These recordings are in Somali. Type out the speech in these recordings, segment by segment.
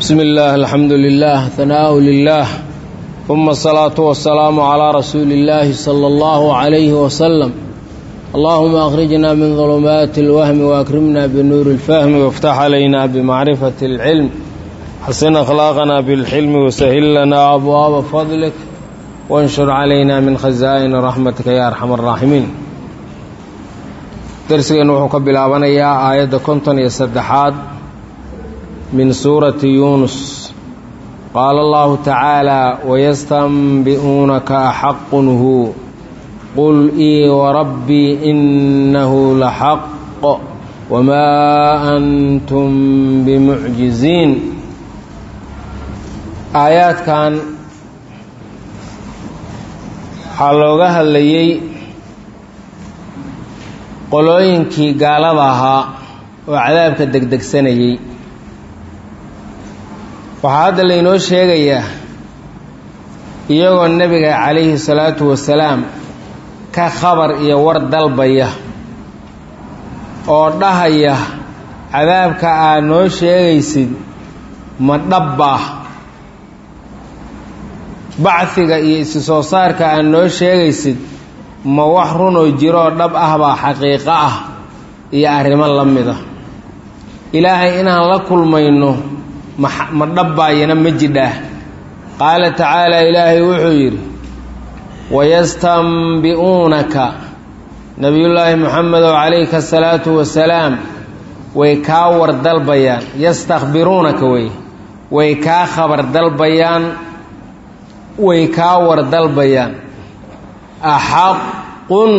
بسم الله الحمد لله ثناء لله ثم الصلاة والسلام على رسول الله صلى الله عليه وسلم اللهم أخرجنا من ظلمات الوهم وأكرمنا بنور الفهم وافتح علينا بمعرفة العلم حسن أخلاقنا بالحلم وسهل لنا أبواب فضلك وانشر علينا من خزائن رحمتك يا أرحم الراحمين درسنا وحو كبلابنيا آية كنتن يسدحاد من سورة يونس قال الله تعالى ويستنبئونك أحق هو قل إي وربي إنه لحق وما أنتم بمعجزين آيات كان waxaa looga hadlayey qolooyinkii gaalada ahaa oo cadaabka degdegsanayey waxaa hadda laynoo sheegayaa iyagoo nebiga calayhi salaatu wasalaam ka khabar iyo war dalbaya oo dhahaya cadaabka aad noo sheegaysid ma dhabbah bacfiga iyo isi soo saarka aad noo sheegaysid ma wax runoo jiroo dhab ah baa xaqiiqo ah iyo arrimo la mida ilaahay inaan la kulmayno ma dhabbaayana ma jidhaah qaala tacaala ilaahay wuxuu yidhi wayastanbi'uunaka nebiyullaahi moxamedow calayka asalaatu wasalaam way kaa war dalbayaan yastakhbiruunaka wey way kaa khabar dalbayaan way kaa war dalbayaan axaqun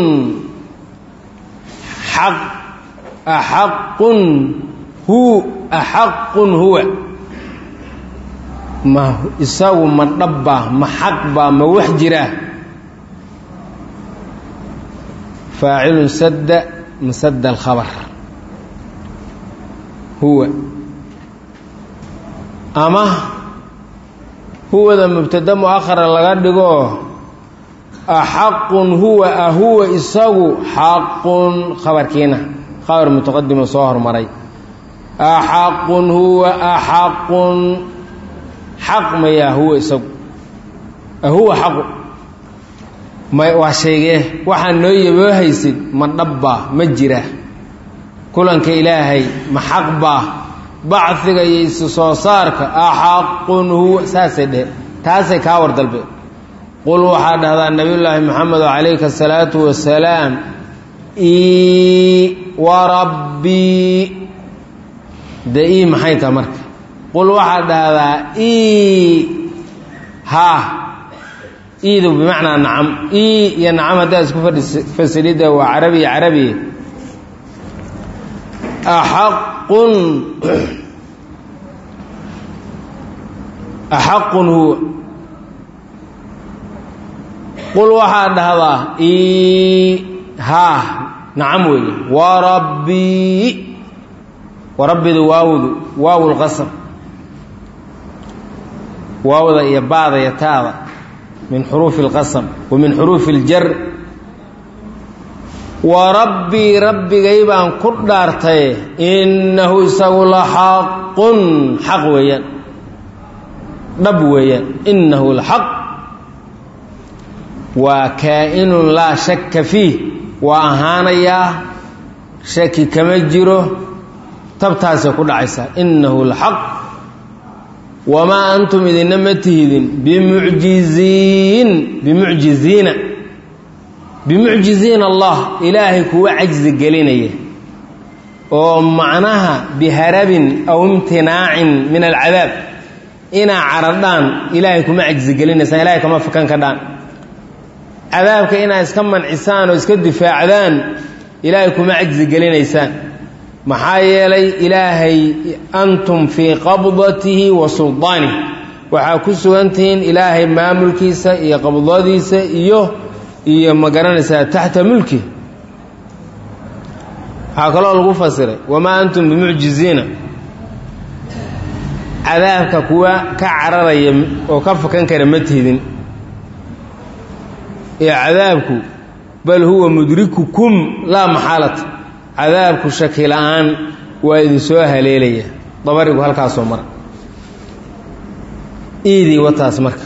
xaq axaqun hu axaqun huwa ma isagu ma dhabbaa ma xaqbaa ma wax jiraa faacilun sadda masadda alkhabar huwa ama huwada mubtada mu'akhara laga dhigo axaqun huwa ahuwa isagu xaqun khabarkiina khabar mutaqadimo soo hormaray axaqun huwa axaqun xaq mayaa huwa isagu ahuwa xaqu ma waa sheegee waxaa noo yaboo haysid ma dhabbaa ma jira kulanka ilaahay ma xaq baa bacfiga iyo isu soo saarka axaqun huwa saasay dhehe taasay kaa war dalbe qul waxaa dhahdaa nabiyullaahi moxamedo calayka asalaatu wasalaam ii warabbii dee ii maxay taha marka qul waxaa dhahdaa ii haa iidu bimacnaa nacam ii iyo nacam haddaa isku fasilidda waa carabiya carabiya axaqun axaqun huwa qul waxaa dhahdaa ii haa nacam weeye warabbii warabbidu waawdu waaw lqasam waawda iyo baada iyo taada min xuruufi اlqasam wa min xuruufi اljar wa rabbii rabbigay baan ku dhaartaye innahu isagu la xaqun xaq weeyaan dhab weeyaan innahu la xaq waa kaa'inun laa shakka fiih waa ahaanayaa shaki kama jiro tabtaasay ku dhacaysaa innahu la xaq wamaa antum idinna ma tihidin bimucjiziin bimucjiziina bimucjiziina allah ilaahay kuwa cajzi gelinaya oo macnaha biharabin aw imtinaacin min alcadaab inaa caradhaan ilaahay kuma cajzi gelinaysaan ilahay kama fakan ka dhaan cadaabka inaa iska mancisaan oo iska difaacdaan ilaahay kuma cajzi gelinaysaan maxaa yeelay ilaahay antum fii qabdatihi wa suldaanihi waxaa ku sugantihiin ilaahay maamulkiisa iyo qabdadiisa iyo iyo ma garanaysaa taxta mulki waxaa kaloo lagu fasiray wamaa antum bimucjiziina cadaabka kuwa ka cararaya oo ka fakan kara ma tihidin ee cadaabku bal huwa mudrikukum laa maxaalata cadaabku shaki la-aan waa idin soo haleelaya dabarigu halkaasoo mara iidii wataas marka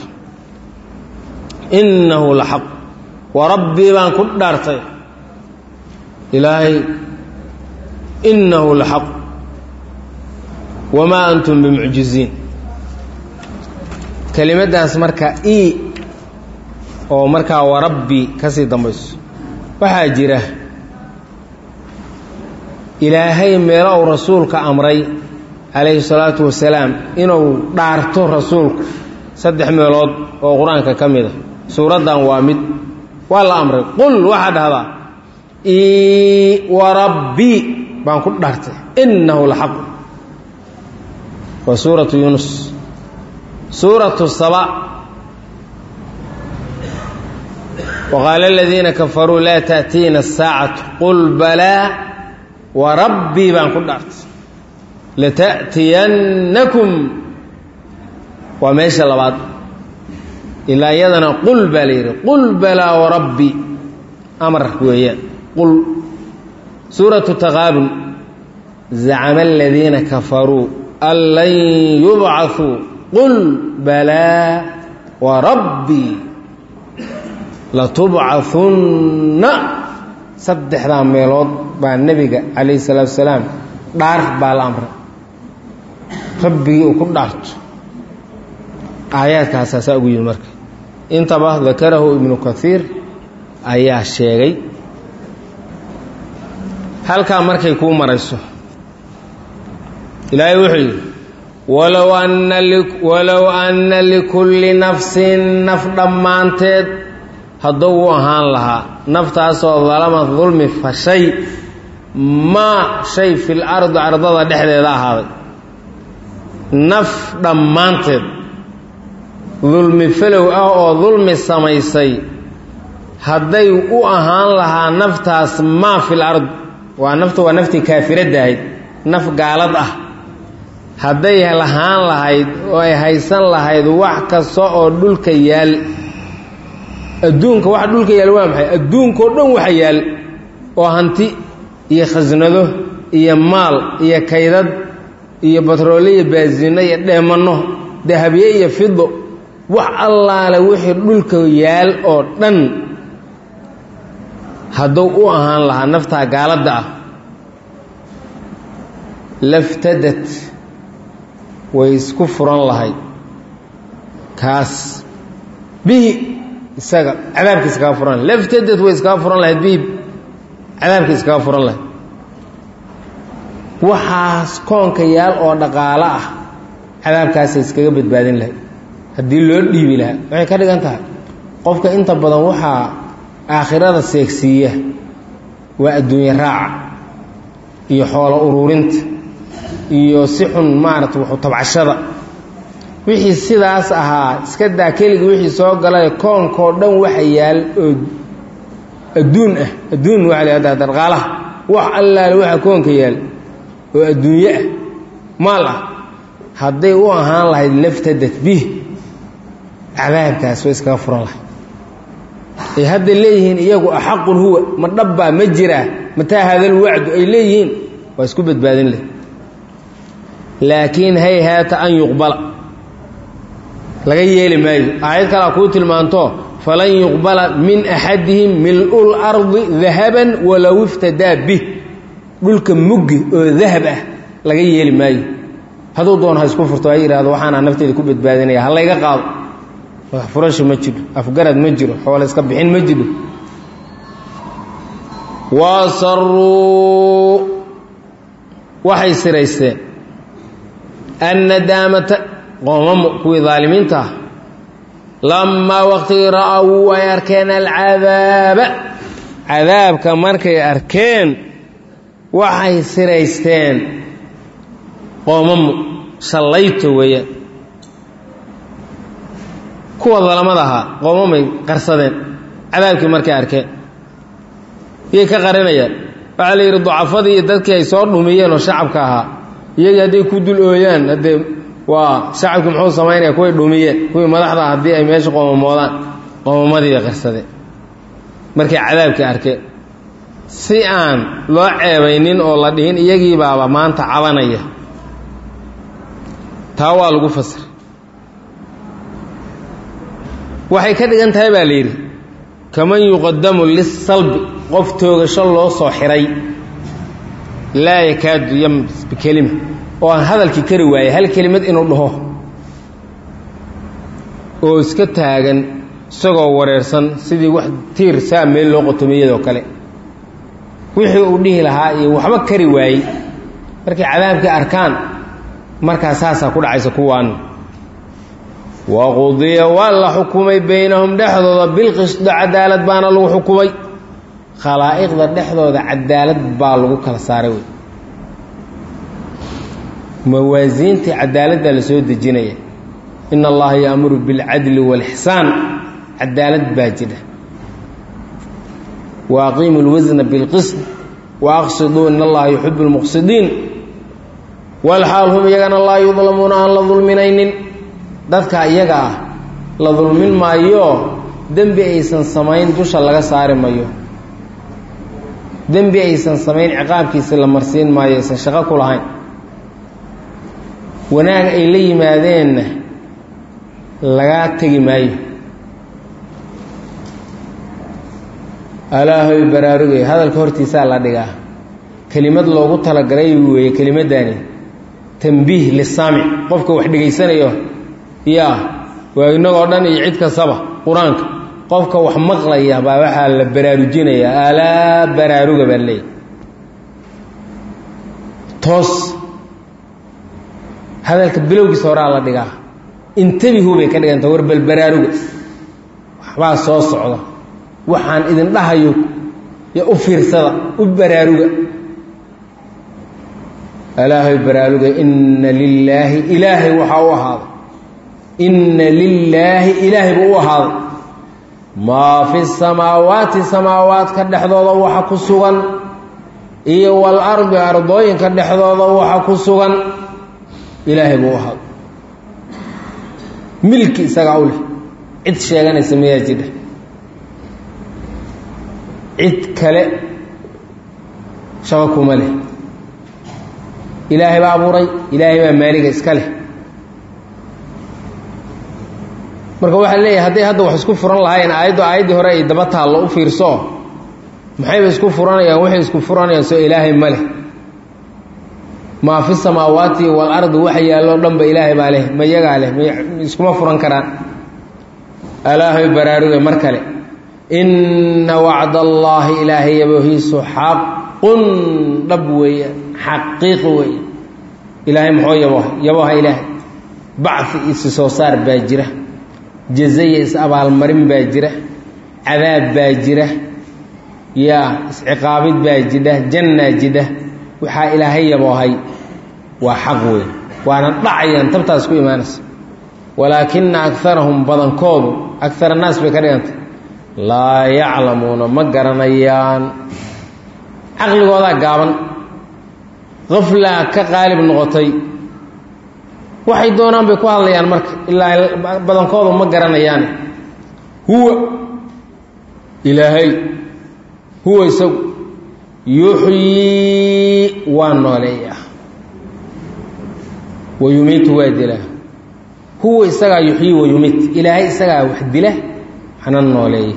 innahu la xaq wa rabbii baan ku dhaartay ilaahay innahu la xaq wamaa antum bimucjiziin kelimaddaas marka i oo markaa warabbi ka sii dambayso waxaa jira ilaahay meelo uu rasuulka amray calayhi salaatu wasalaam inuu dhaarto rasuulku saddex meelood oo qur-aanka ka mid a suuraddan waa mid waa la amray qul waxaa dhahdaa i warabbi baan ku dhaartay innahu la xaq waa suuratu yuunus suuratu saba waqaala aladiina kafaruu laa taأtiina asaacatu qul balaa warabbii baan ku dhaartay lata'tiyannakum waa meesha labaad ilaa iyadana qul baa la yidhi qul balaa warabbi amar weeyaan qul suuratu taqaabun zacama aladiina kafaruu an lan yubcaثuu qul balaa warabbii latubcahunna saddexdaa meelood baa nebiga calayhi salaatu wasalaam dhaar baa la amray rabbigii uu ku dhaarto aayaadkaasaasaa ugu yimi marka intaba dakarahu ibnu kaiir ayaa sheegay halkaa markay kuu marayso ilaahay wuxuu yidhi walow anna walow anna likulli nafsin naf dhammaanteed hadduu u ahaan lahaa naftaasoo dalama dulmi fashay maa shay fil ardi ardada dhexdeeda ahaaday naf dhammaanteed dulmi falow ah oo dulmi samaysay hadday u ahaan lahaa naftaas maa fil ard waa nafta waa naftii kaafiradda ahayd naf gaalad ah hadday lahaan lahayd oo ay haysan lahayd wax kasta oo dhulka yaal adduunka waxa dhulka yaal waa maxay adduunkao dhan waxa yaal oo hanti iyo khasnado iyo maal iyo kaydad iyo batroole iyo baasino iyo dheemanno dahabye iyo fido wax allaale wixii dhulka yaal oo dhan hadduu u ahaan lahaa naftaa gaaladda ah laftadad way isku furan lahayd kaas bihi isaga cadaabka iskaga furan lahayd laftadad way iskaga furan lahayd bihi cadaabka iskaga furan lahayd waxaas koonka yaal oo dhaqaalo ah cadaabkaasay iskaga badbaadin lahayd haddii loo dhiibi lahaa waxay ka dhigan tahay qofka inta badan waxaa aakhirada seegsiiya waa adduunye raaca iyo xoolo uruurinta iyo si xun maarata wuxu tabcashada wixii sidaas ahaa iska daa keligii wixii soo galay koonkao dhan waxa yaal oo adduun ah adduun waxa la yahahdaa darqaalaha wax allaale waxa koonka yaal oo adduunye ah maal ah hadday u ahaan lahayd laftadad bih cadaabkaas way iskaga furan lahayd ay hadda leeyihiin iyagu axaqun huwa ma dhabbaa ma jiraa mataa haada lwacdu ay leeyihiin waa isku badbaadin leh laakiin hayhaata an yuqbala laga yeeli maayo aayad kalea kuu tilmaanto falan yuqbala min axadihim mil-ul ardi dahaban walow iftadaa bih dhulka muggi oo dahab ah laga yeeli maayo hadduu doon ha isku furto ha yidhahdo waxaanaa nafteeda ku badbaadinaya ha layga qaado wax furasho ma jiro afgarad ma jiro xoole iska bixin ma jiro wasaruu waxay siraysteen annadaamata qoomamo kuwii daalimiinta ah lamaa waqtigii ra'awuu ay arkeen alcadaaba cadaabka markay arkeen waxay siraysteen qoomamo shallayto weeyaan kuwa dalamada ahaa qoomamay qarsadeen cadaabkii markay arkeen iyay ka qarinayaan waxaa la yidhi ducafadii iyo dadkii ay soo dhumiyeen oo shacabka ahaa iyagii hadday ku dul ooyaan haddee waa shacabkii muxuu samaynaya kuway dhumiyeen kuwii madaxda ah haddii ay meesha qoomamoodaan qoomamadii bay qarsadeen markay cadaabkii arkeen si aan loo ceebaynin oo la dhihin iyagii baaba maanta cabanaya taa waa lagu fasir waxay ka dhigan tahay baa la yidhi kaman yuqadamu lisalbi qof toogasho loo soo xiray laa yakaadu yams bikelima oo aan hadalkii kari waayey hal kelimad inuu dhaho oo iska taagan isagoo wareersan sidii wax tiir saa meel loo qotomiyadoo kale wixii uu dhihi lahaa iyo waxba kari waayey markay cadaabkii arkaan markaa saasaa ku dhacaysa kuwaan waqudiya waa la xukumay baynahum dhexdooda bilqisdo cadaalad baana lagu xukumay khalaa'iqda dhexdooda cadaalad baa lagu kala saaray wey mawaasiintii cadaaladdaa la soo dejinaya ina allaha yaamuru bilcadli waalixsaan cadaalad baa jira wa aqiimu lwasna bilqisd wa aqsiduu in allaha yuxibu lmuqsidiin walxaal hum iyagana laa yudlamuuna aan la dulminaynin dadka iyaga ah la dulmin maayo dembi aysan samayn dusha laga saari mayo dembi aysan samayn ciqaabkiisa la marsiin maayo aysan shaqo ku lahayn wanaag ay la yimaadeenna lagaa tegi maayo alaahoy baraarugay hadalka hortiisaa la dhigaa kelimad loogu talagalay weeye kelimaddaani tambiih lisaamic qofka wax dhegaysanayo yaa waa innagoo dhan iyo cid kastaba qur-aanka qofka wax maqlaya baa waxaa la baraarujinayaa alaa baraaruga baa leeyahy toos hadalka bilowgiisa horaa la dhigaa intabihu bay ka dhiganta war bal baraaruga waxbaa soo socda waxaan idin dhahayo yo u fiirsada u baraaruga alaahay baraaruga inna lilaahi ilaahay waxaa u ahaaday inna lilaahi ilaahay buu u ahaaday maa fi samaawaati samaawaadka dhexdooda waxa ku sugan iyo walardi ardooyinka dhexdooda waxa ku sugan ilaahay buu u ahaaday milki isagaa u leh cid sheeganaysa mayaa jidha cid kale shaqo kuma leh ilaahay baa abuuray ilaahay baa maaliga iska leh marka waxaa leeyahay hadday hadda wax isku furan lahaayeen aayaddu aayaddii hore ay daba taallo u fiirso maxayba isku furanayaan waxay isku furanayaan soo ilaahay ma leh maa fi samaawaati waalardi waxa yaalloo dhanba ilaahay baa leh ma yagaa leh iskuma furan karaan alaahay baraaruge mar kale inna wacd allaahi ilaahay yaboohiisu xaqun dhab weeye xaqiiq weeye ilaahay muxuu yabooha yabooha ilaahay bacfi isi soo saar baa jira jazaya is abaalmarin baa jira cadaab baa jira yaa isciqaabid baa jidha jannaa jidha waxaa ilaahay yaboohay waa xaq weeye waana dhacayaan tabtaas ku imaanaysa walaakina akarahum badankoodu akar annaas bay ka dhigantay laa yaclamuuna ma garanayaan caqligoodaa gaaban qaflaa ka qaalib noqotay waxay doonaan bay ku hadlayaan marka ilaa badankoodu ma garanayaan huwa ilaahay huwa isagu yuxyii waa nooleeyaa wa yumiitu waa dilaa huwa isagaa yuxyii wa yumiit ilaahay isagaa wax dila waxna nooleeya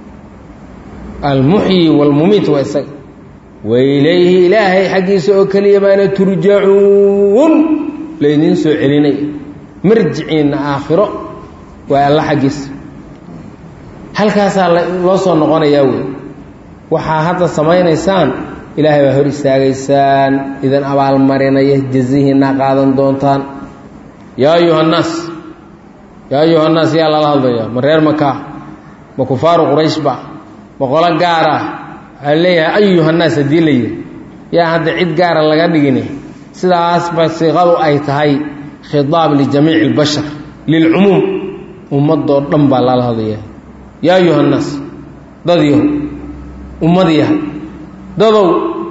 almuxyi waalmumiit waa isaga wa ilayhi ilaahay xaggiisa oo keliya baana turjacuun laydiin soo celinaya marjiciinna aakhiro waa alla xaggiisa halkaasaa loo soo noqonayaa wey waxaa hadda samaynaysaan ilaahay baa hor istaagaysaan idin abaalmarinaya jazihiinaa qaadan doontaan yaa ayuha annaas yaa ayuha annaas yaa lala hadlayaa ma reer makaa ma kufaaru quraysh ba ma qolo gaar ah waxaa leeyahay ayuha annaas haddii la yidhi yaa hadda cid gaara laga dhigini sidaasba siiqadu ay tahay khidaab lijamiici اlbashar lilcumuum ummadoo dhan baa lala hadlayaa yaa ayuha annaas dad yahow ummad yahay dadow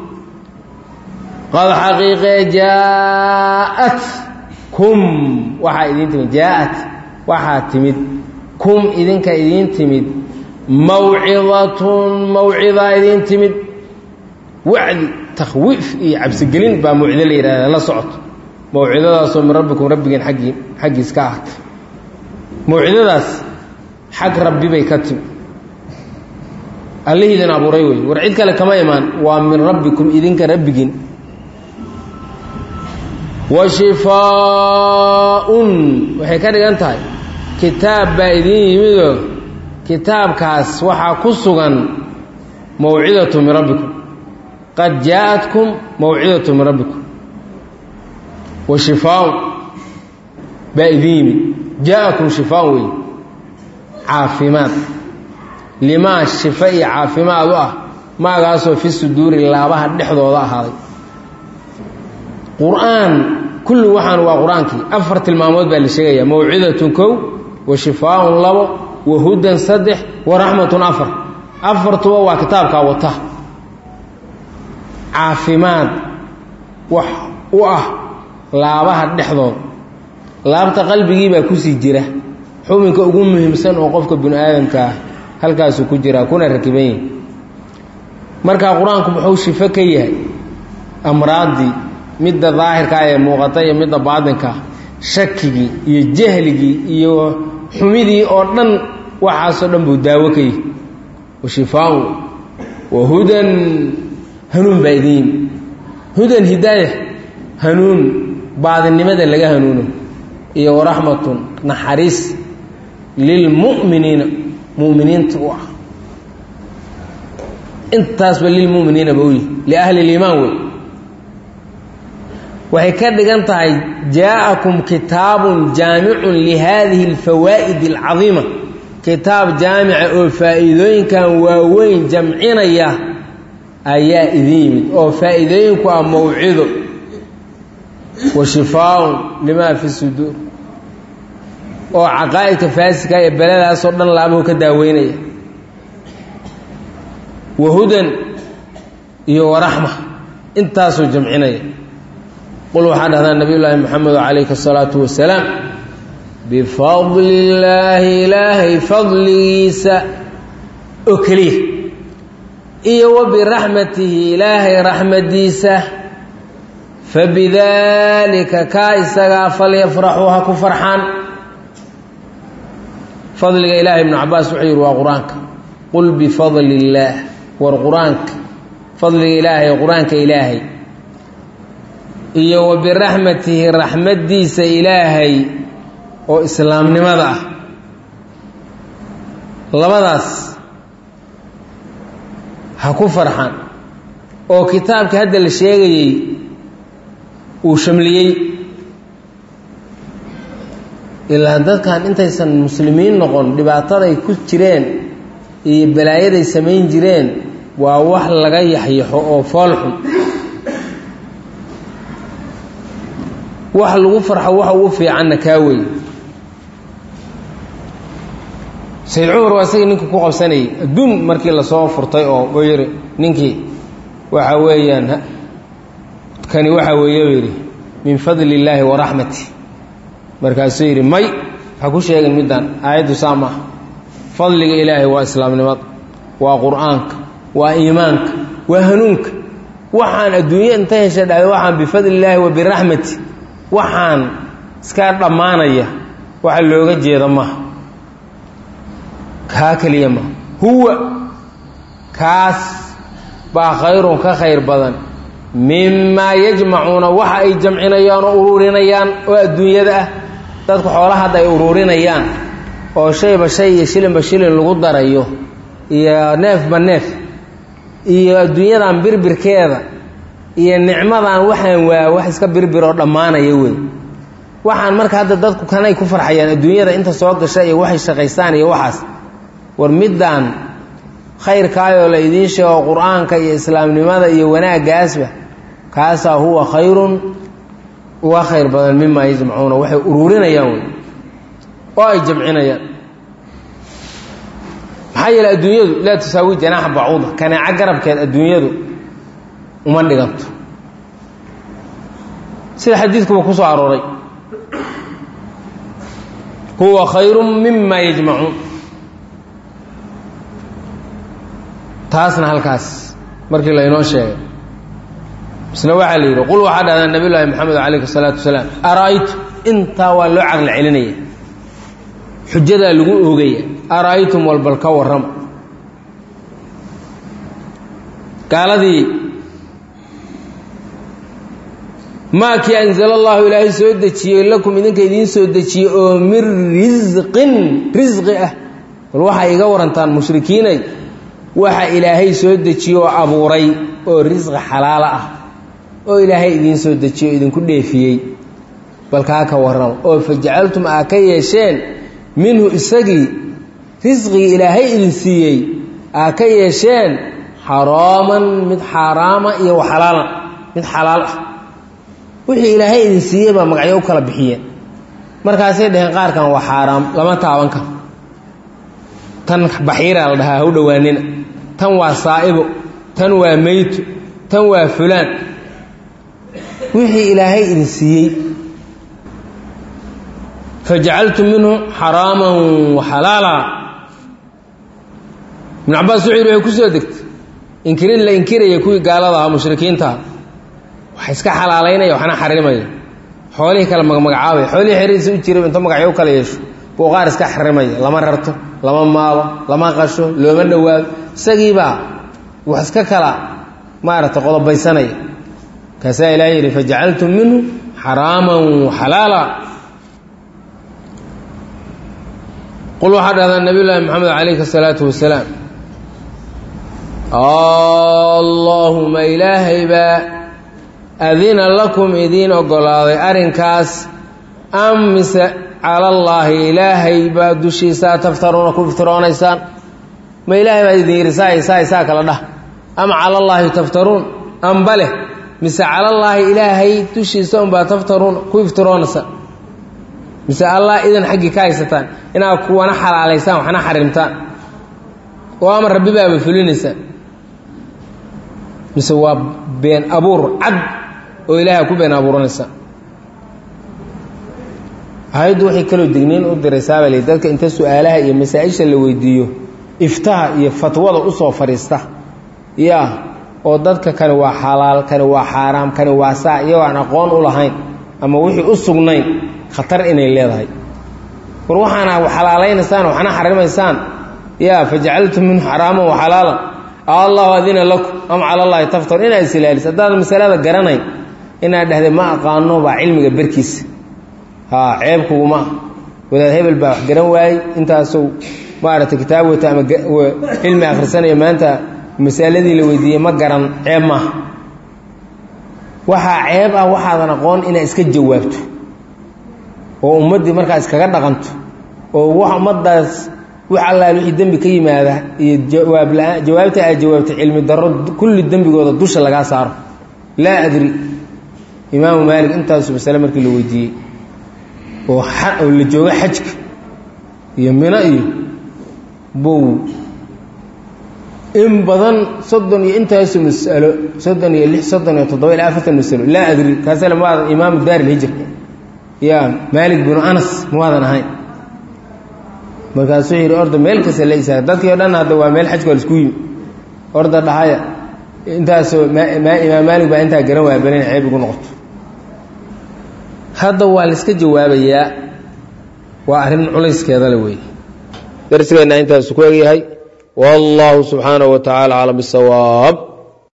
qad xaqiiqee jaaءat kum waxaa idiin timid jaaءat waxaa timid kum idinka idiin timid mawcidatun mawcidaa idiin timid wacdi takhwiif iyo cabsigelin baa mawcido la yidhahda la socoto mawcidadaasoo min rabbikum rabbigiin aggii xaggiis ka ahatay mawcidadaas xag rabbi bay ka timi allihii idin abuuray wey war cid kale kama imaan waa min rabbikum idinka rabbigiin wa shifaa-un waxay ka dhigan tahay kitaab baa idiin yimidoo kitaabkaas waxaa ku sugan mawcidatu min rabbikum qad jaa-atkum mawcidatu min rabbikum wa shifaa-un baa idiin yimid jaa-akum shifaa-un wey caafimaad limaa shifa iyo caafimaad u ah maagaasoo fi suduuri laabaha dhexdooda ahaaday qur-aan kulli waxaan waa qur-aankii afar tilmaamood baa la sheegayaa mawcidatun kow wa shifaaun labo wa hudan saddex wa raxmatun afar afartuba waa kitaabkaa wata caafimaad wax u ah laabaha dhexdooda laabta qalbigii baa kusii jira xubinka ugu muhiimsan oo qofka bini aadamka ah halkaasuu ku jiraa kuna rakiban yihi markaa qur-aanku muxuu shifo ka yahay amraaddii midda daahirkaa ee muuqata iyo midda baatinkaa shakigii iyo jahligii iyo xumidii oo dhan waxaasoo dhan buu daawo ka yihi wa shifaaun wa hudan hanuun baa idin yimi hudan hidaaya hanuun baadinimada laga hanuuno iyo waraxmatun naxariis lilmu'miniina muminiinta u ah intaasba lilmuminiina ba u yihi liahli liimaan wey waxay ka dhigan tahay jaa-akum kitaabun jaamicun lihadihi alfawaa'id alcadiima kitaab jaamica oo faa'iidooyinkan waaweyn jamcinaya ayaa idin yimid oo faa'iidooyinku ah mawcido wa shifaaun limaa fi suduur oo caqaa'idka faasika ee beladaasoo dhan laabuhu ka daaweynaya wa hudan iyo waraxma intaasuu jamcinaya qul waxaa dhahdaa nabiy llaahi moxamedo calayhi asalaatu wasalaam bifadli illaahi ilaahay fadligiisa oo keliya iyo wa biraxmatihi ilaahay raxmadiisa fabidaalika kaa isagaa falyafraxuu ha ku farxaan fadliga ilaahay ibnu cabaas wuxuu yidhi waa qur-aanka qul bifadli illaah war qur-aanka fadliga ilaahay qur-aanka ilaahay iyo wa biraxmatihi raxmaddiisa ilaahay oo islaamnimada ah labadaas ha ku farxaan oo kitaabka hadda la sheegayey uu shamliyey ilaa dadkan intaysan muslimiin noqon dhibaataday ku jireen iyo balaayaday samayn jireen waa wax laga yaxyaxo oo foolxun wax lagu farxo waxa ugu fiicanna kaa wey sayid cumar waa isagii ninkii ku qabsanayay adduun markii lasoo furtay oo u yidhi ninkii waxa weeyaan kani waxa weeye u yidhi min fadli illaahi wa raxmati markaasuu yidhi may ha ku sheegin middaan aayaddu saa maaha fadliga ilaahay waa islaamnimada waa qur-aanka waa iimaanka waa hanuunka waxaan adduunye inta hesha dhahda waxaan bifadli illaahi wa biraxmati waxaan iska dhammaanaya waxa looga jeeda maaha kaa keliya maaha huwa kaas baa khayrun ka khayr badan mimaa yajmacuuna waxa ay jamcinayaan oo uruurinayaan oo adduunyada ah dadku xoolaha hadda ay uruurinayaan oo shayba shay iyo shilinba shilin lagu darayo iyo neefba neef iyo adduunyadan birbirkeeda iyo nicmadan waxaan waa wax iska birbir oo dhammaanaya wey waxaan marka hadda dadku kanay ku farxayaan adduunyada inta soo gasha iyo waxay shaqaystaan iyo waxaas war middaan khayrkaayoo la idiin sheego qur-aanka iyo islaamnimada iyo wanaaggaasba kaasaa huwa khayrun uga khayr badan mimaa yajmacuuna waxay uruurinayaan wey oo ay jamcinayaan maxaa yeele adduunyadu laa tusaawi janaaxa bacuuda kanaaco garabkeed adduunyadu uma dhiganto sida xadiidkuba ku soo arooray huwa khayru mima yajmacuun taasna halkaas markii laynoo sheegay isna waxaa la yidhi qul waxaa dhahdaa nabiy llaahi moxamed calayhi salaatu wasalaam ara-aytu intaa waa loo caqli celinaya xujadaa lagu oogaya ara-aytum walbal ka warrama gaaladii maakii anzala allahu ilaahay soo dejiyey lakum idinka idiin soo dejiyey oo min risqin risqi ah bal waxaa iga warantaan mushrikiinay waxa ilaahay soo dejiye oo abuuray oo risqi xalaalo ah oo ilaahay idiin soo dejiye oo idinku dheefiyey bal kaa ka warrama oo fajacaltum aa ka yeesheen minhu isagii risqigii ilaahay idin siiyey aa ka yeesheen xaraaman mid xaaraama iyo waxalaalan mid xalaal ah wixii ilaahay idin siiyey baa magacyo u kala bixiyeen markaasay dhaheen qaarkan waa xaaraam lama taaban karo tan baxiiraa la dhahaa hau dhowaanina tan waa saa'ibo tan waa meyto tan waa fulaan wixii ilaahay idin siiyey fajacaltum minhu xaraaman waxalaala ibnu cabaas wuxuu yidhi way ku soo degtay inkirid la inkiraya kuwii gaalada ahaa mushrikiintaha wax iska xalaalaynaya waxna xarimaya xoolihii kale magmagacaabaya xoolihii xerihiisa u jira inta magacyo u kala yeesho buu qaar iska xarimaya lama rarto lama maalo lama qasho looma dhowaado isagiibaa wax iska kala maaragtay qodobaysanaya kaasaa ilahay yidhi fajacaltum minhu xaraaman waxalaala qul waxaa dhahdaa nabiy llaahi moxamed calayhi asalaatu wasalaam allaahuma ilaahay baa adina lakum idiin oggolaaday arrinkaas am mise calallaahi ilaahay baa dushiisaa taftaruuna ku iftiroonaysaan ma ilaahay baa idin yidhi saa saa saa kala dhah am calallaahi taftaruun amba leh mise calallaahi ilaahay dushiisa unbaa taftaruun ku iftiroonaysa mise allah idan xaggii ka haysataan inaad kuwana xalaalaysaan waxna xarimtaan oo ama rabbi baaba fulinaysaan mise waa been abuur cad oo ilaahay ku been abuuranaysaa ayaddu waxay kaloo digniin u diraysaabaa li dadka inta su-aalaha iyo masaa-isha la weydiiyo iftaha iyo fatwada usoo fadhiista ya oo dadka kani waa xalaal kani waa xaaraam kani waa saa iyagoo aan aqoon u lahayn ama wixii u sugnayn khatar inay leedahay war waxaana xalaalaynaysaan waxna xarimaysaan ya fajacaltum minhu xaraaman waxalaalan allahu adina lakum am cala llahi taftar inaad is ilaaliso haddaad masalada garanayn inaad dhahday ma aqaano baa cilmiga berkiisa haa ceeb kuguma ah wadaad hebel baa wax garan waayey intaasuu maaragtay kitaab wata ama cilmi akhrisanayo maanta masaladii la weydiiyey ma garan ceeb maaha waxaa ceeb ah waxaadan aqoon inaad iska jawaabto oo ummaddii markaa iskaga dhaqanto oo wax ummaddaas wax allaal wixii dembi ka yimaada iyo jawaab la-aan jawaabta aad jawaabtay cilmi darro kulli dembigooda dusha lagaa saaro laa adri imaamu maalik intaasu masale markii la weydiiyey oo oo la joogo xajka iyo mino iyo bow in badan soddon iyo intaasu mas'alo soddon iyo lix soddon iyo toddoba ilaa afartan masalo laa adri kaasale maadan imaamu daar ilhijr ya maalik binu anas mawaadan ahayn markaasuu yidhi orda meel kasta la isaa dadkii o dhan hadda waa meel xajka waa laisku yimi orda dhahaya intaasoo imaam maalik baa intaa garan waaya balina ceeb igu noqoto hadda waa layska jawaabayaa waa arrin culayskeeda le wey darsigeenna intaasu ku egyahay wallahu subxaanaه wa taعala aclam bالsawaab